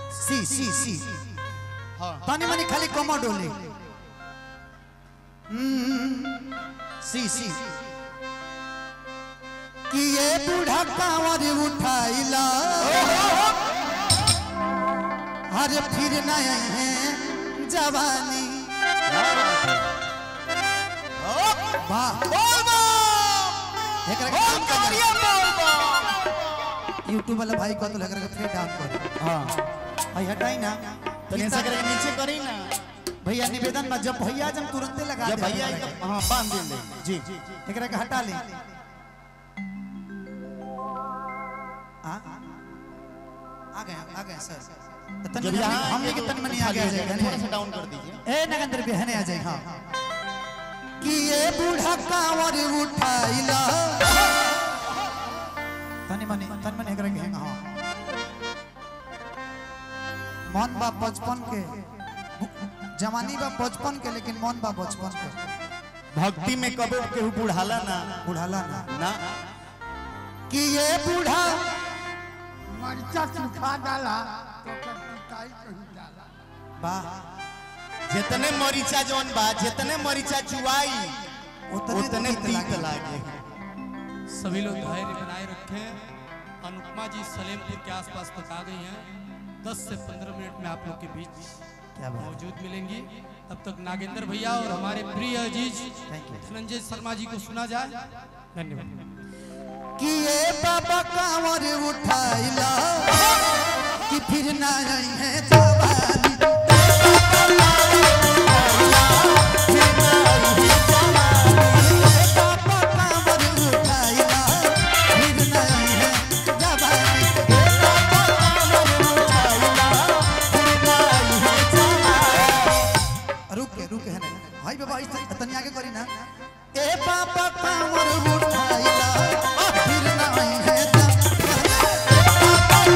सी सी सी हाँ तनी मनी खाली कम डोले हम्म, सी सी कि ये बूढ़ा कांवर उठाइला अरे फिर नए हैं जवानी वाह एकरा के काम कर यूट्यूब वाला भाई को तो लग रहा है फिर डाउन कर हाँ भाई हटाई ना तनी ऐसा करके नीचे करी ना भैया निवेदन में जब भैया जब तुरंते लगा जब दे भैया हमरा एकदम हाँ बांध दे जी जी के। एकरा के हटा ले आ आ गए आ गए सर तो तनी जब मनी- यहाँ हम लेके तन मनी आ गया जाएगा थोड़ा सा डाउन कर दीजिए ए नगेंद्र भी हने आ जाए हाँ कि ये बूढ़ा कांवर उठाइला तनी मनी तन मनी एकरा के हाँ मन बा बचपन के जवानी बा बचपन के लेकिन मन बा बचपन के भक्ति में कबो केहू बुढ़ाला ना बुढ़ाला ना ना कि ये बूढ़ा मरचा सुखा डाला तो ओकर पिटाई कही डाला वाह जितने मरीचा जौन बा जितने मरीचा चुआई उतने उतने तीत तीत लागे। लागे सभी लोग धैर्य बनाए रखें अनुपमा जी सलेमपुर के आसपास तक आ गई हैं 10 से 15 मिनट में आप लोग के बीच क्या बात मौजूद मिलेंगी तब तक नागेंद्र भैया और हमारे प्रिय अजीज Thank you. धनंजय शर्मा जी को सुना जाए धन्यवाद कि ये बाबा कांवर उठाइला कि फिर ना आई है जवानी ये बाबा कांवर उठाइला, फिर ना आई है जवानी। ये बाबा कांवर उठाइला, फिर ना आई है जवानी। रुक के रुक के है ना भाई बाबा इस तनी आगे करी ना ए बाबा कांवर उठाइला फिर ना आई है जवानी।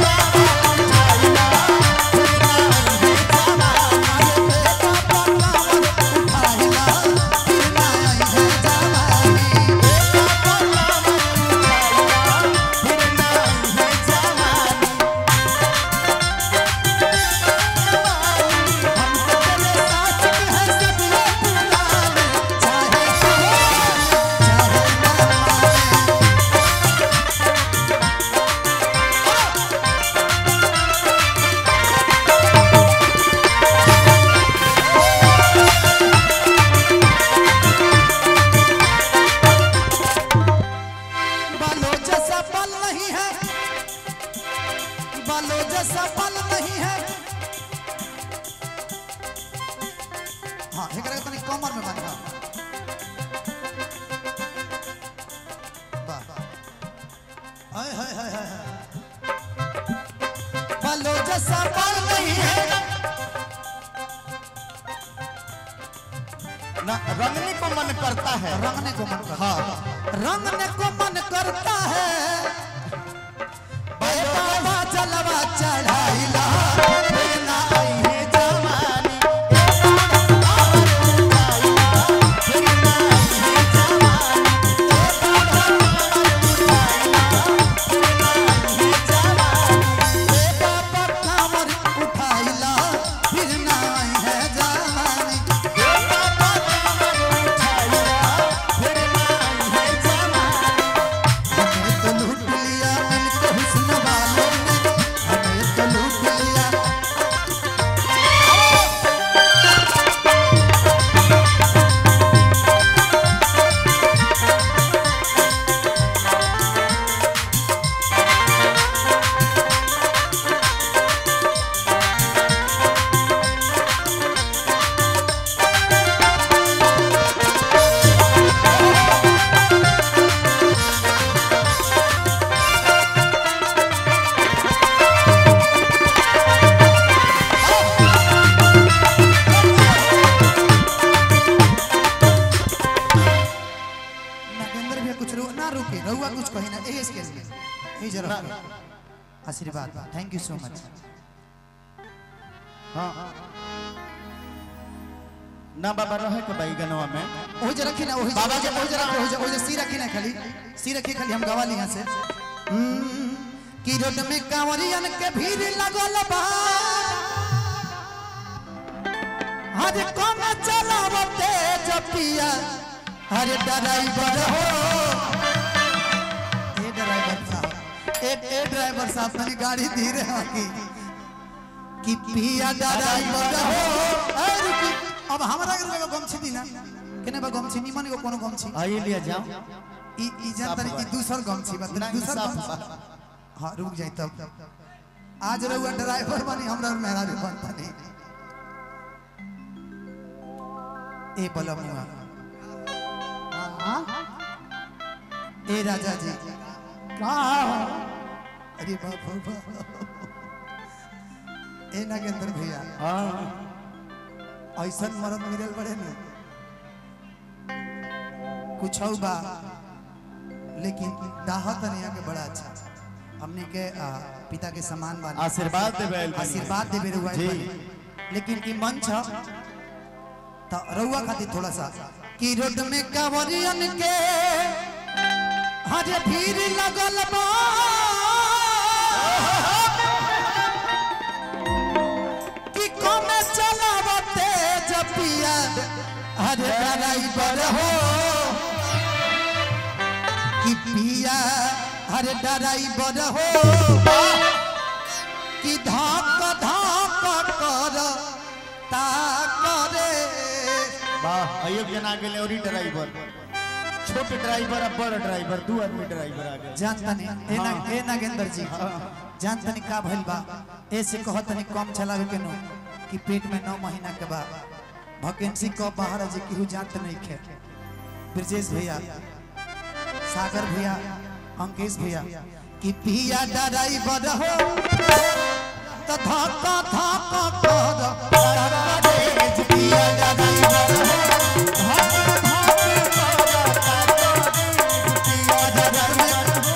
बालों जैसा बल नहीं है बालों जैसा बल नहीं है हाँ एकरा के तनी कमर में बांधा वाह हाय हाय हाय हाय हाय। बालों जैसा बल नहीं है ना रंगने को मन करता है रंगने को मन करता है रंगने को मन करता है ए बाबा जलवा चढ़ाइला फिर ना आई है जवानी ए बाबा कांवर उठाइला फिर ना आई है जवानी हमें तो लूट लिया मिलके हुस्न वालों ने हमें तो लूट लिया नागेंद्र भैया कुछ रो ना रुके रहुआ कुछ कही ना ए इसके लिए ए जरा आशीर्वाद थैंक यू सो मच हाँ ना बाबा रहे के भाई गनवा में ओही जे रखी ना ओही बाबा जे ओही जे रखी ओही जे ओही जे सी रखी ना खाली सी रखी खाली हम गवा ली यहाँ से हम्म, कि रोड में कांवरियन के भीड़ लगल बा हरे कौन चलावते जपिया हरे ड्राइवर हो ए ड्राइवर साहब ए ए ड्राइवर साहब तनी गाड़ी धीरे आकी कि पिया ड्राइवर हो ए रुकी अब हमरा के लगे गमछी दी ना केने बा गमछी निमन को कोनो गमछी आइए लिया जाओ ई ई जान तनी ई दूसर गमछी बा नहीं, दूसर साफ गमछी हां रुक जाई तब आज रहुआ ड्राइवर बनी हमरा मेहरा भी बनता नहीं ए बलमुआ ए राजा जी का अरे बाप रे बाप ए नागेंद्र भैया ऐसा मरद मिलल बड़े ना कुछ बा लेकिन दाहत नहीं के बड़ा अच्छा हमने के आ, पिता के समान बानी आशीर्वाद देबे आइल बानी। आशीर्वाद देबे रहुआ जी। बानी। लेकिन ई मंच ह तो रहुआ खातिर थोड़ा सा कि रोड में कांवरियन के हरे भीड़ लगल बा कि कमे चलावते जपिया हरे ड्राइवर हो कि पिया हरे ड्राइवर हो कि धक धक कर ता करे वाह अयोग जना गेले और ड्राइवर छोट ड्राइवर और बड़ ड्राइवर दू आदमी ड्राइवर आ गए जानता नहीं ए ना ए नागेंद्र जी जानता नहीं का भइल बा ऐसे कहत नहीं कम चलावे के नो कि पेट में नौ महीना के बाद वैकेंसी कब बाहर आ जे केहू जानत नहीं खे ब्रजेश भैया सागर भैया अंकेश भैया कि पिया ड्राइवर हो तो धक्का धक्का कर करे पिया ड्राइवर हो धक्का धक्का कर पिया ड्राइवर हो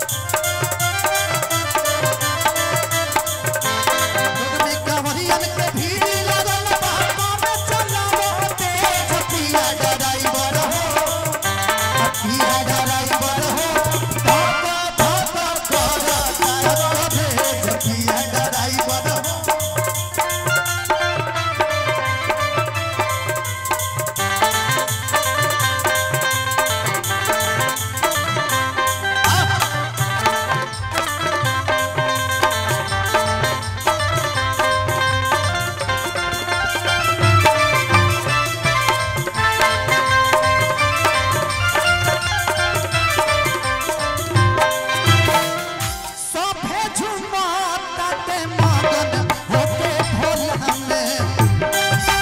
रोड में कांवरियन के भीड़ लगल बा, कमे चलावते जपिया ड्राइवर हो, जपिया ड्राइवर हो, धक्का धक्का कर करे जपिया ड्राइवर हो। सभे झुमताते मगन होके भोला में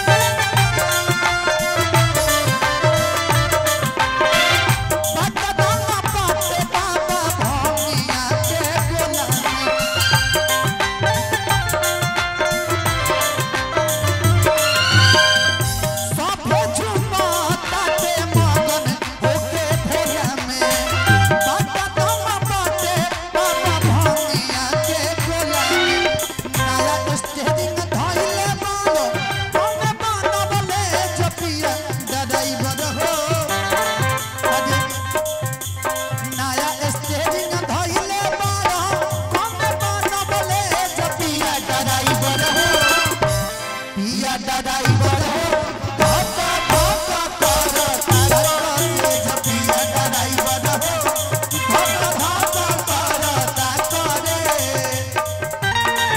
पटदाना पाते बाबा भौमिया के गोला में सभे झुमताते मगन होके भोला में पटदाना पाते बाबा भौमिया के गोला में नया स्टेरिंग धइले बालो कौन बनबले जपिया ड्राइवर हो अरे नया स्टेरिंग धइले बालो कौन बनबले जपिया ड्राइवर हो पिया ड्राइवर हो धक्का धक्का कर तारे जपिया ड्राइवर हो धक्का धक्का कर तारे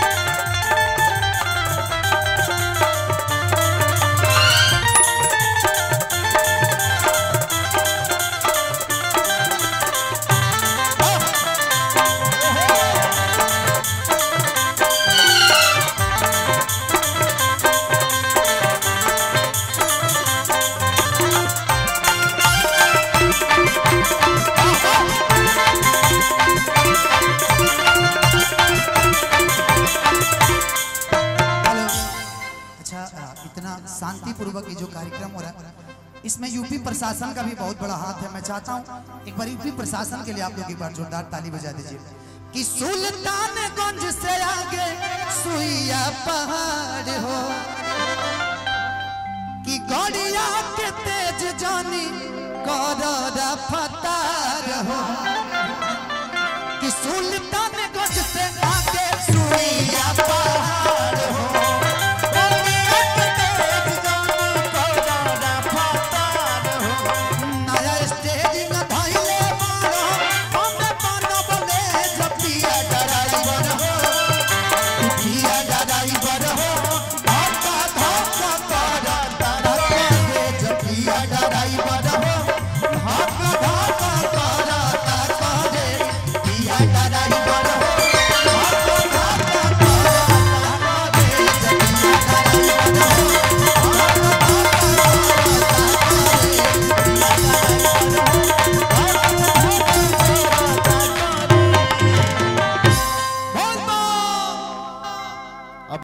हेलो अच्छा आ, इतना शांति पूर्वक ये जो कार्यक्रम हो रहा है इसमें यूपी प्रशासन का भी बहुत बड़ा हाथ है मैं चाहता हूँ एक बार यूपी प्रशासन के लिए आप लोग एक बार जोरदार ताली बजा दीजिए कि सुल्तानगंज से आगे सुइया पहाड़ हो कि गड़िया के तेज जानी कर फतार हो कि सुल्तानगंज से आगे सुइया